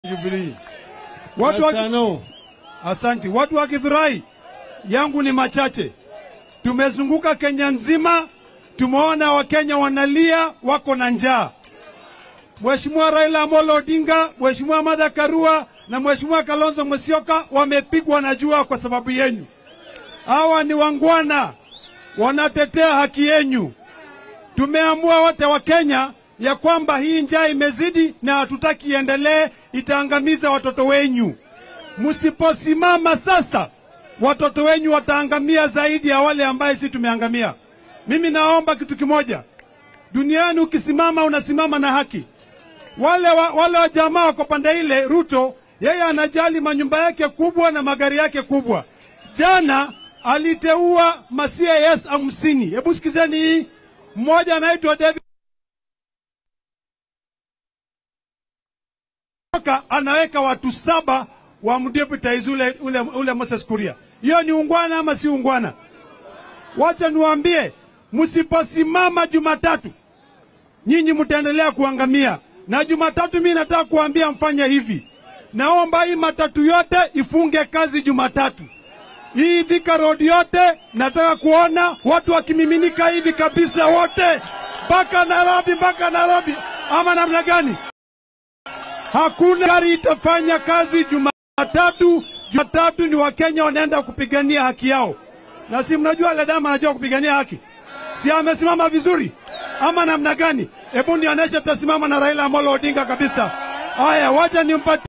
Jubilee. Watu wa, Tano. asanti. Watu wa Githurai yangu ni machache. Tumezunguka Kenya nzima, tumeona Wakenya wanalia, wako na njaa. Mheshimiwa Raila Amolo Odinga, Mheshimiwa Martha Karua na Mheshimiwa Kalonzo Musyoka wamepigwa na jua kwa sababu yenyu. Hawa ni wangwana, wanatetea haki yenyu. Tumeamua wote wa Kenya ya kwamba hii njaa imezidi na hatutaki iendelee, itaangamiza watoto wenyu. Msiposimama sasa, watoto wenyu wataangamia zaidi ya wale ambaye si tumeangamia. Mimi naomba kitu kimoja, duniani ukisimama, unasimama na haki. Wale wa, wale wa jamaa wako pande ile, Ruto yeye anajali manyumba yake kubwa na magari yake kubwa. Jana aliteua ma CIS hamsini. Hebu sikizeni hii, mmoja anaitwa David Oka anaweka watu saba wa mdeputize ule, ule, ule Moses Kuria. Hiyo ni ungwana ama si ungwana? Wacha niwaambie, msiposimama Jumatatu nyinyi mtaendelea kuangamia. Na Jumatatu mimi nataka kuambia mfanye hivi, naomba hii matatu yote ifunge kazi Jumatatu. Hii Thika Road yote nataka kuona watu wakimiminika hivi kabisa, wote mpaka Nairobi, mpaka Nairobi, ama namna gani? Hakuna gari itafanya kazi Jumatatu. Jumatatu ni Wakenya wanaenda kupigania haki yao, na si mnajua Ledama anajua kupigania haki, si amesimama vizuri ama namna gani? Hebu nionyeshe tasimama na Raila Amolo Odinga kabisa. Haya, wacha nimpatie